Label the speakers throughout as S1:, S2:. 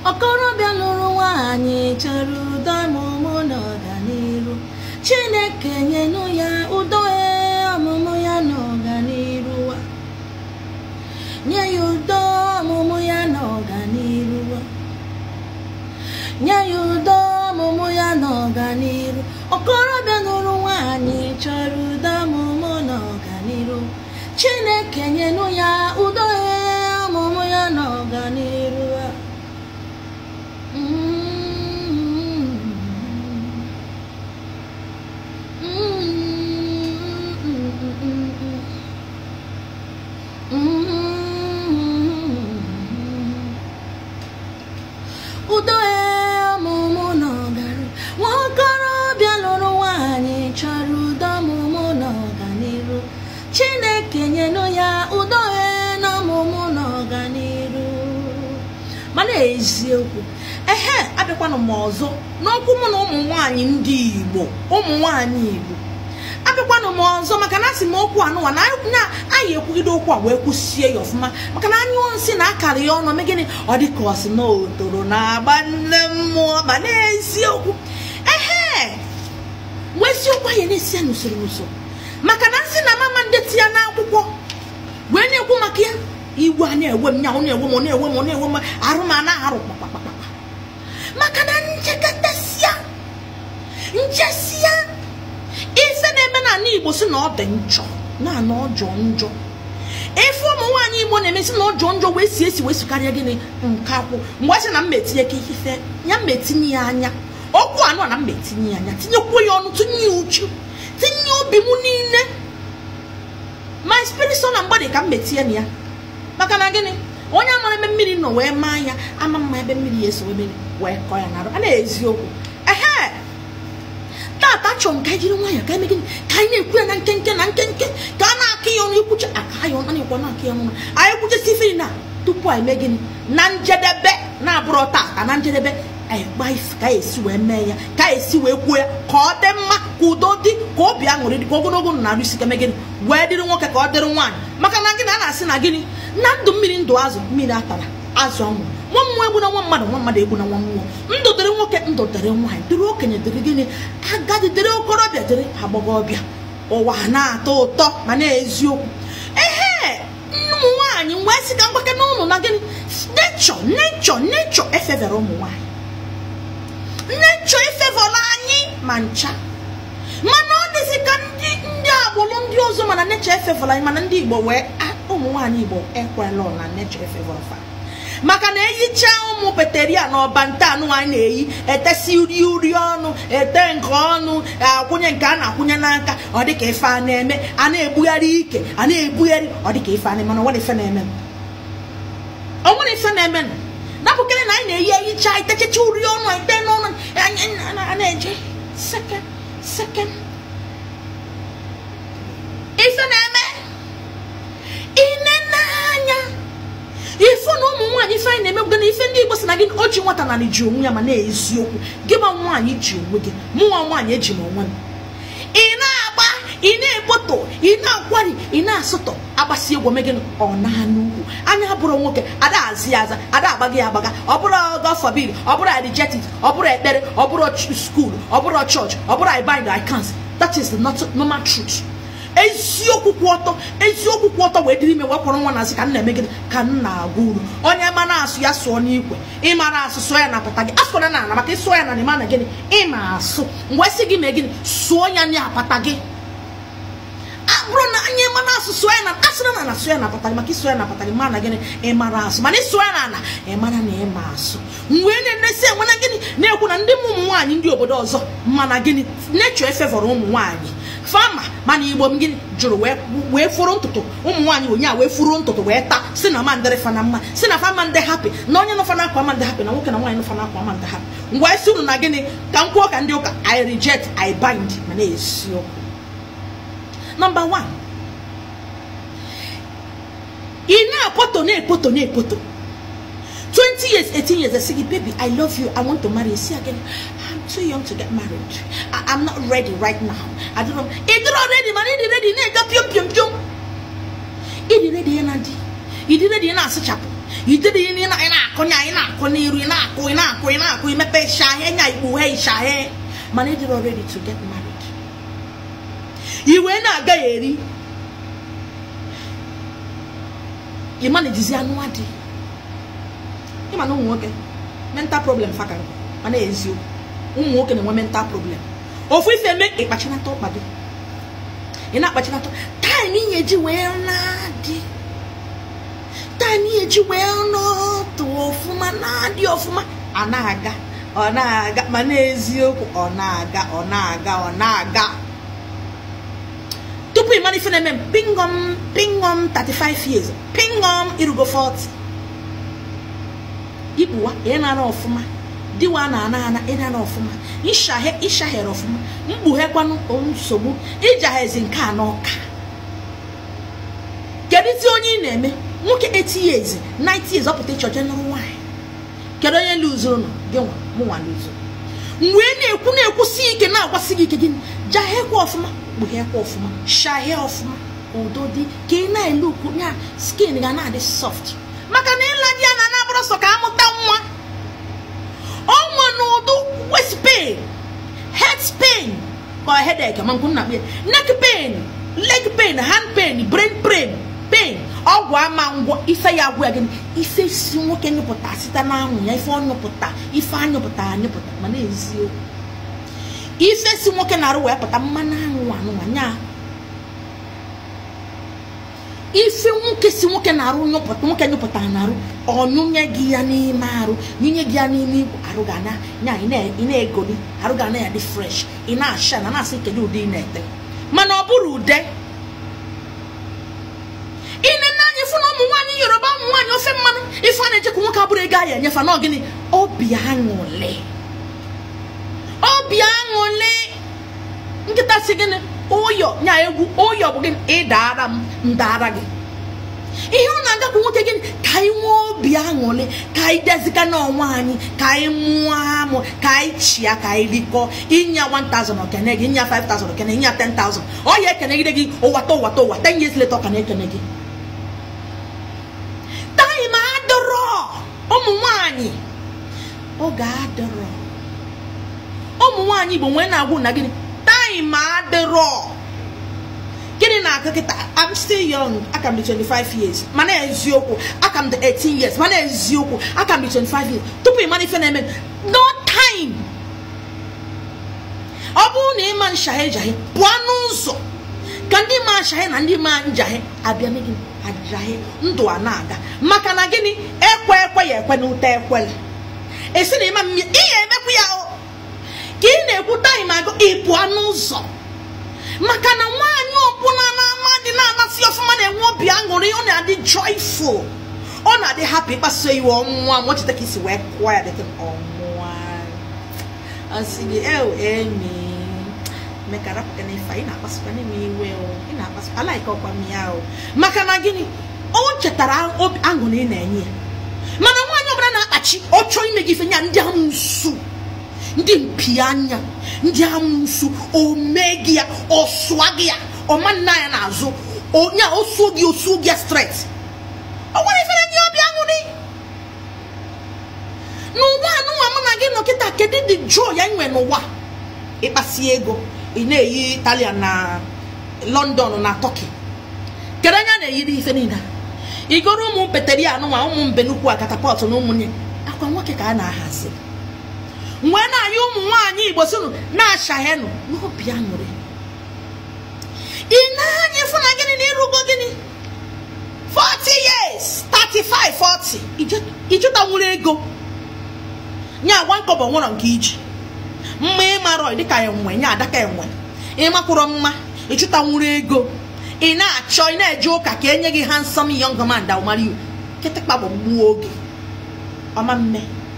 S1: okorobịa lụrụ nwaanyị chọrọ udo ọmụmụ na ọganiru chineke nyenụ ya udo ee, ọmụmụ ya na ọganiru wa. nye ya udo ọmụmụ ya na ọganiru wa. nye ya udo ọmụmụ ya na ọganiru okorobịa lụrụ nwaanyị chọrọ udo ọmụmụ na ọganiru chineke nyenụ ya udo ee, ọmụmụ ya na ọganiru wa. udo ee, ọmụmụ na ọganiru nwa okorobịa lụrụ nwaanyị chọrọ udo ọmụmụ na ọganiru chineke nyenụ ya udo ee, na ọmụmụ na ọganiru mana eziokwu ehe abịakwanụ m ọzọ n'okwu mụ na ụmụ nwaanyị ndị igbo ụmụ nwaanyị igbo abịakwanụ m ọzọ maka na asị m okwu anụwa na na anyị ekwugide okwu a wee kwụsie ya ọfụma maka na anyụọ nsị na akara ya ọnụ mee gịnị ọ dị ka ọ sị na o toro na-agba nne mmụọ ma n'eziokwu ehe wee eziokwu anyị na-esi ya n'usoro n'usoro maka na nsị na mama ndeti ya n'akwụkwọ wee na-ekwu maka ya igwe a na-ewe m nya ọ na-ewe m ọ na-ewe m ọ na-ewe m arụ m a na-arụ kpakpakpakpa maka na nchekatasia nchesia ife na-eme n'ala igbo si na ọ dị njọ na na ọjọọ njọ ife ụmụ nwaanyị igbo na-emesi na ọjọọ njọ wee si esi wee sikarịa gịnị nke akwụ mgbe sị na mma etinye ka ife ya mma etinye ya anya okwu anụ a na mma etinye ya anya tinyekwuo ya ọnụ tinye ya uchu tinye obi m niile my spirit so na mgbadi ka m metie na ya maka na gịnị onye amara ebe mmiri nọ wee maa ya ama mma ebe mmiri ya eso ebe wee kọọ ya n'arụ a na-eziokwu ehe tata chọrọ m ka anyị jiri nwayọọ ka eme gịnị ka anyị na-ekwu ya na nkenke na nkenke ka a na-akụ ya ọnụ ikwucha aka ya ọnụ a na-ekwu na-akụ ya ọnụ anyị kwuchesi ife na tupu anyị mee gịnị na njedebe na-abụrụ tata na njedebe anyị gba ife ka anyị esi wee mee ya ka anyị esi wee kwuo ya ka ọ dị mma ka udo dị ka obi aṅụrị dị ka ogologo ndụ na-arụ isi ka mee gịnị wee dịrị nwoke ka ọ dịrị nwaanyị maka na gịnị a na-asị na gịnị na ndụ mmiri ndụ azụ mmiri atara azụ ọnwụ nwa mmụọ egbu na nwa mmadụ nwa mmadụ egbu na nwa mmụọ ndụ dịrị nwoke ndụ dịrị nwaanyị dịrị okenye dịrị gịnị agadi dịrị okorobịa dịrị agbọghọbịa ụwa na-atọ ụtọ ma na-eziokwu ehe ụmụ nwaanyị wee sị ka mgbake n'ụlọ na gịnị nechọ nechọ nechọ efevere ụmụ nwaanyị nechọ efevọrọ anyị ma ncha mana ọ dịzị ka ndị ndị agbụrụ ndị ọzọ mana nechọ efevọrọ anyị mana ndị igbo wee ụmụ nwaanyị igbo ekwela na nechọ efevọrọ fa maka na eyicha ụmụ peteria na ọbanta anụ anyị na-eyi etesi uri uri ọnụ ete nke ọnụ akwụnye nke a na-akwụnye n'aka ọ dị ka ife a na-eme a na-ebugharị ike a na-ebugharị ọ dị ka ife a na-eme mana onwere ife na-eme onwere ife na-eme napụkere na anyị na-eyi eyicha itechicha uri ọnụ ete n'ọnụ anyị na-eje seke seke ife na-eme ine n'anya ife na ụmụ nwaanyị ife anyị na-emegbuga na ife ndị igbo si na gị o ji nwata na ji onwe ya ma na-eziokwu gị ma nwaanyị ji onwe gị mụnwa nwaanyị eji m onwe m ị na-agba ị na-ekpoto ị na-akwari ị na-asụtọ agbasi egwu megị ọ na-anụ ugwu anya bụrụ nwoke ada azi ya aza ada agbaghị ya agbaga ọ bụrụ gọfọbid ọ bụrụ rejected ọ bụrụ ekpere ọ bụrụ skuul ọ bụrụ chọọchị ọ bụrụ i bind i cancel that is the normal truth eziokwu kwụ ọtọ eziokwu kwụ ọtọ wee dịrị ime wee kwụrụ nwa na-asị ka m na-eme gịnị ka m na-agụ uru onye mara asụ ya sụọ n'ikwe ịmara asụ sụọ ya na apata gị asụkwara na ana maka ịsụọ ya na ịma na gịnị ịma asụ mgbe sị gị mee gịnị sụọ ya na apata gị abụrụ na anya mana asụ sụọ ya na asụrụ na na sụọ ya na apata gị maka ịsụọ ya na apata gị ma na gịnị ịmara asụ mana ịsụọ ya na ana ịmara na ịma asụ wee na-enesi enwe na gịnị na-ekwu na ndị ụmụ nwaanyị ndị obodo ọzọ mana gịnị nechọ efevọrọ ụmụ nwaanyị fama mana igbo m gịnị jụrụ wee fụrụ ntụtụ ụmụ nwaanyị onye a wee fụrụ ntụtụ wee taa si na mandịrị fana mma si na fama ndị hapi na onye nọfa na akwa ma ndị hapi na nwoke na nwaanyị nọfa na akwa ma ndị hapi ngwa esi unu na gịnị ka m kwuo ka ndị ụka i reject i bind ma na-esi okwu nọmba 1 ị na-ekpoto na-ekpoto na-ekpoto 20 years 18 years I say baby I love you I want to marry you see again I'm too young to get married I, I'm not ready right now I don't know ịdị ready mana ịdị ready na-ega piom piom piom ịdị ready ya na di ịdị ready ya na-asụchapụ ijede ihe ị na-akụ nya ị na-akụ n'iru ị na-akụ ị na-akụ ị na-akụ imepe shahe nya ikpughe ishahe mana ị dịrọ ready to get married iwe na-aga ya eri ị manajizi anụ adị ịma na ụmụ nwoke mental problem fakara mana eziokwu ụmụ nwoke na-enwe mental problem ofu ife eme ịkpachinata ụkpa gị ị na-akpachinata taịm ihe ji wee na-adị taịm ihe ji wee nọtụ ọfụma na-adị ọfụma a na-aga ọ na-aga ma n'eziokwu ọ na-aga ọ na-aga ọ na-aga tupu ị mara ife na-eme m pingom pingom 35 years pingom irugo 40 ikpuwa ị nara ọfụma diwa na ana ana ị nara ọfụma ịshahe ịshahere ọfụma mkpughekwanụ nsogbu ịjaghezi nke a n'ọka kedu ti onye ị na-eme nwoke 80 years 90 years ọpụta ịchọje nụrụ nwaanyị kedu onye luzuru nọ gị nwa mụnwa luzuru mgbe ị na-ekwu na-ekwusi ike na-agwasị gị ike gịnị jaghekwa ọfụma kpughekwa ọfụma shahie ọfụma udo dị ka ị na-ele ukwu ya skin ga na-adị soft maka na ịla di ya na anabụrụ sọ ka amụta nwa ọnwa na ụdụ waist pain head pain ka headache ma nkwu nna kpe neck pain leg pain hand pain brain pain pain ọgwụ ama ngwọ ife ya agwụ ya gịnị ife si nwoke nyụpụta site n'anwụ ya ife ọ nyụpụta ife anyụpụta anyụpụta mana eziokwu ife si nwoke na-arụ wee pụta mmanụ anwụ anụnwa nya ife nwoke si nwoke na-arụ nyụpụta nwoke nyụpụtara na-arụ ọnyụnye gị ya n'ime arụ nyunye gị ya n'ime igwe arụ ga na nya ị na-egoli arụ ga na ya dị fresh ị na-asha na na-asị kedu ụdị ị na-ete mana ọ bụrụ ude ine n'anya ifu na ụmụ nwaanyị yoruba ụmụ nwaanyị ofe mmanụ ife a na-echekwa nwoke abụrụ ego a ya enyefa na ọgịnị obi aṅụle obi aṅụle nkịta si gịnị ụyọ nya egwu ụyọ bụ gịnị ịdara m ndara gị ihe ọ na-agakwu nwoke gịnị ka anyị nwee obi aṅụrị ka anyị dezika n'ọnwa anyị ka anyị mụọ amụ ka anyị chịa ka anyị rikọọ ịnya 1000 okene gị ịnya 5000 okene ịnya 10000 ọ ya ekenegide gị ụwata ụwata ụwa 10 years later ọ ka na-ekene gị taịm adọrọ ụmụ nwanyị oge adọrọ ụmụ nwanyị igbo nwee na-agwụ na gịnị taịm adịrọ gịnị na-akụ kịta I'm still young aka m dị 25 years mana eziokwu aka m dị 18 years mana eziokwu aka m dị 25 years tupu ị mara ife na-eme no time ọ bụrụ na ịma nshaghe jaghe pụọ n'ụzọ ka ndị ma nshaghe na ndị ma njaghe abịa me gịnị ajahe ndụ a na-aga maka na gịnị ekwe ekwe ya ekwe n'ute ekwele esi na ịma mmiri ị ga-emekwu ya o ka ị na-ekwu taịm agụ ị pụọ n'ụzọ maka na nwaanyị ọbụla na-ama dị na-amasị ọfụma na-enwe obi aṅụrị ọ na-adị joyful ọ na-adị hapụ ịkpasu iwe ọnwụnwa ma cheta ka isi wee kụọ ya dịka ọnwụnwa asị gị ew emi mekara pụta na ife ị na-akpasụkwa n'ime iwe o ị na-akpasu alaika ọkwa m ya o maka na gịnị o chetara obi aṅụrị ị na-enye ya mana nwaanyị ọbụla na-akpachi ọ chọọ ime gị ife nya ndị amụsụ ndị mpi anya ndị amụsụ o mee gị ya ọ sụa gị ya ọma nna ya n'azụ onye o suo gị o suo gị ya stret o nwere ifere nye obi aṅụrị n'ụwa anụnwa mụ na gị nọ kịta kedu dị jụọ ya nwe n'ụwa ịkpasi ego ị na-eyi italian na london na turkey kedu anya na-eyiri ife niile igoro ụmụ peteri anụnwa ụmụ mbenukwu a katapọtụ na ụmụnne akwa nwoke ka a na-ahazi wee na-anya ụmụ nwaanyị igbo sinu na-achahenụ n'obi aṅụrị ị na-anya ịfụ na gịnị na ịrụgo gịnị 40 years 35 40 ịchụtanwuru ego nye agwa nkọbọ nwụrọ nke iji mma ịmarọ dịka enwe nye adaka enwe ịmakwụrọ mma ịchụtanwuru ego ị na-achọ ị na-eje ụka ka enye gị handsome young man that will marry you kịtịkpa bụ gbuo oge ọma mme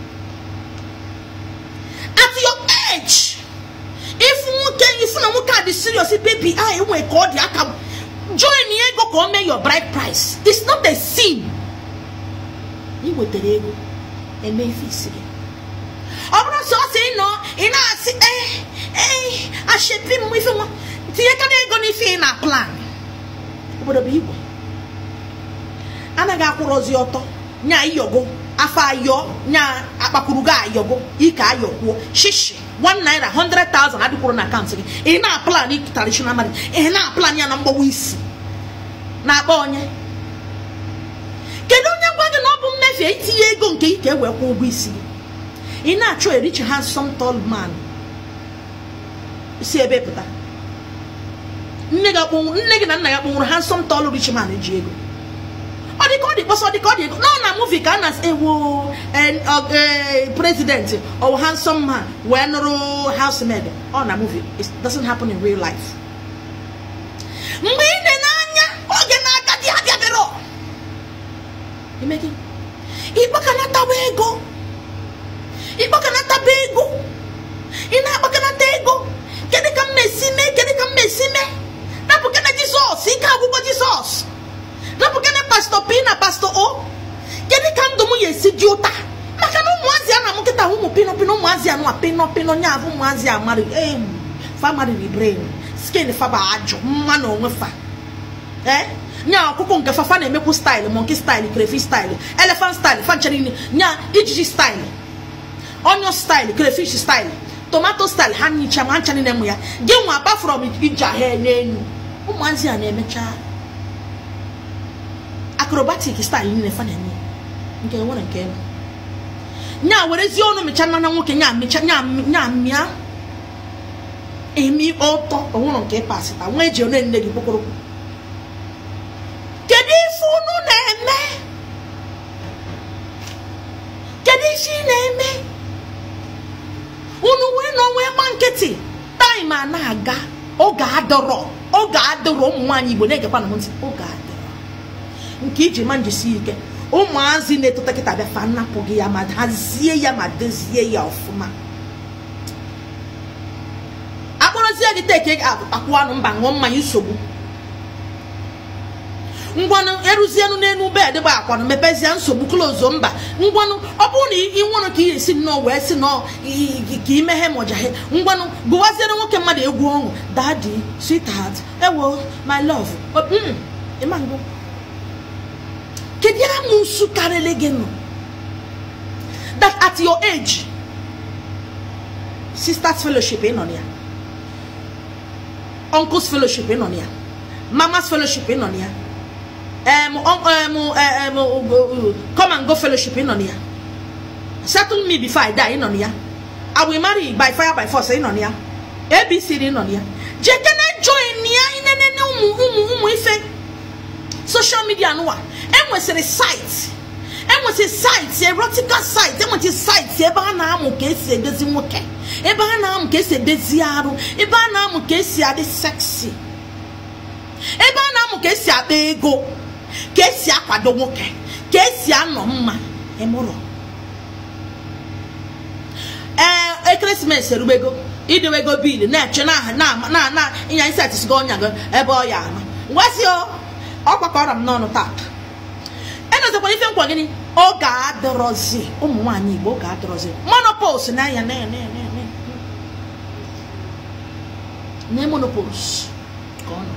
S1: at your age if nwoke ifu na nwoke a dị serious baby a enwe ka ọ dị aka join ego ka o mee your bride price it's not a sin ị wetara ego eme ife isi gị ọ bụrụ sọ ọsị ị nọ ị na-asị ee ee ashepi m ife nwa tinye kana ego n'ife ị na plan obodo bụ igwe anaghị akwụrọzi ọtọ nya iyogo afọ ayọ nya akpakwuru gị ayọgo ike ayọkwuo shishi one naira 100,000 adịkwuru na akaụntụ gị ị na-aplan traditional marriage ị na-aplan ya na mgbawa isi na-akpa onye kedu onye gwa gị na ọ bụ mmefu itinye ego nke ike wee kwụọ ụgwọ isi gị ị na-achọ a rich handsome tall man si ebe pụta nne gị akpọnwụ nne gị na nna ya kpọnwụrụ handsome tall rich man ji ego ọ dị ka ọ dị kpọsọ ọ dị ka ọ dị ego nọ na movie ka a na ewu president or handsome man wee nụrụ housemaid ọ na movie it doesn't happen in real life mgbe ị na anya oge na-aga dị abịabịara imegi ịkpakanatawa ego ịkpakanataba ego ị na-akpakanata ego kedu ka m na-esi mee kedu ka m na-esi mee napụkana jizọs ike agwụgwọ jizọs napụkana pastọ p na pastọ o kedu ka ndụ m ya esi dị ụta maka na ụmụazị a na m nkịta ụmụ pino pino ụmụazị anụ pino pino nya abụ ụmụazị amari em famariri brain skin faba ajụ mma na onwe fa ee nya ọkụkọ nke fafa na-emekwu staịlụ monkey staịlụ crayfish staịlụ elephant staịlụ fanchere nya ijiji staịlụ onion staịlụ crayfish staịlụ tomato staịlụ ha nyicha ma ncha niile mụ ya gị nwa apart from ije ahịa n'elu ụmụazị a na-emecha acrobatic staịlụ niile fa na-eme nke nwere nke elu nya werezie ọnụ mecha nana nwoke nya mecha nya mịa emi ọtọ onwere nke pasịta nwa eji one nne gị kpokporokwu kedu ife unu na-eme kedu ife ị na-eme unu wee nọ wee gba nkịtị taịm a na-aga oge adọrọ oge adọrọ ụmụ nwaanyị igbo na-egekwa na ntị oge adọrọ nke iji ma njisi ike ụmụazị na-etota kịta bịa fa nnapụ gị ya ma hazie ya ma dozie ya ọfụma akpọrọzie gị teke akwụ anụ mba ṅụọ mmanya nsogbu ngwanụ eruzienụ n'elu bed gba akwanụ mepezie nsogbu klozo mba ngwanụ ọ bụrụ na ị nwụrụ ka ị esi nnọọ wee si nọọ ka imeghe mọjaghe ngwanụ gụwaziere nwoke mmadụ egwu ọṅụ dadi sweetheart ewo my love ịmangụ kedu amụsụ karịrị gị nọ that at your age sisters fellowship ị nọ na ya uncles fellowship ị nọ na ya mamas fellowship ị nọ na ya um, um, um, um, come and go fellowship ị nọ na ya settle me before I die ị nọ na ya I will marry by fire by force ị nọ na ya abc ị nọ na ya jekene join ya inenene ụmụ ụmụ ụmụ ife social media nụwa enwesịrị site enwesịrị site erotica site enwesịrị site ebe a na-amụ ka esi edezi nwoke ebe a na-amụ ka esi edezi arụ ebe a na-amụ ka esi adị seksi ebe a na-amụ ka esi akpa ego ka esi akwado nwoke ka esi anọ mma ịmụrụ ee ekeresimesi erubego idewego bil na-eche na na na ịnya isi atisigo ọnya gị ebe ọ ya ama ngwasị ọ gbakọrọ m n'ọnụ taa enozikwana ife nkwa gịnị oge adịrọzi ụmụ nwaanyị igbo oge adịrọzi monopos na ya na monopos ka ọ nọ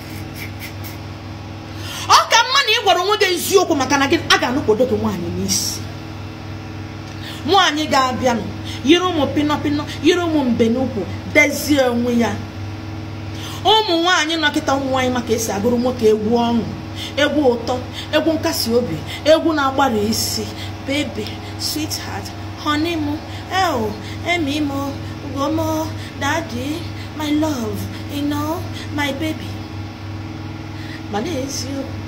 S1: ọ ka mma na ị gwara onwe gị eziokwu maka na gị a ga-anụkwodo gị nwaanyị n'isi nwaanyị ga-abịanụ yiri ụmụ pinọpinọ yiri ụmụ mbe n'ukwu dezie onwe ya ụmụ nwaanyị nọkịta ụmụ nwaanyị maka esi agụrụ nwoke egwu ọṅụ egwu ụtọ egwu nkasi obi egwu na-agbara isi baby sweetheart honey m el emi m gomo daddy my love you know my baby mana eziokwu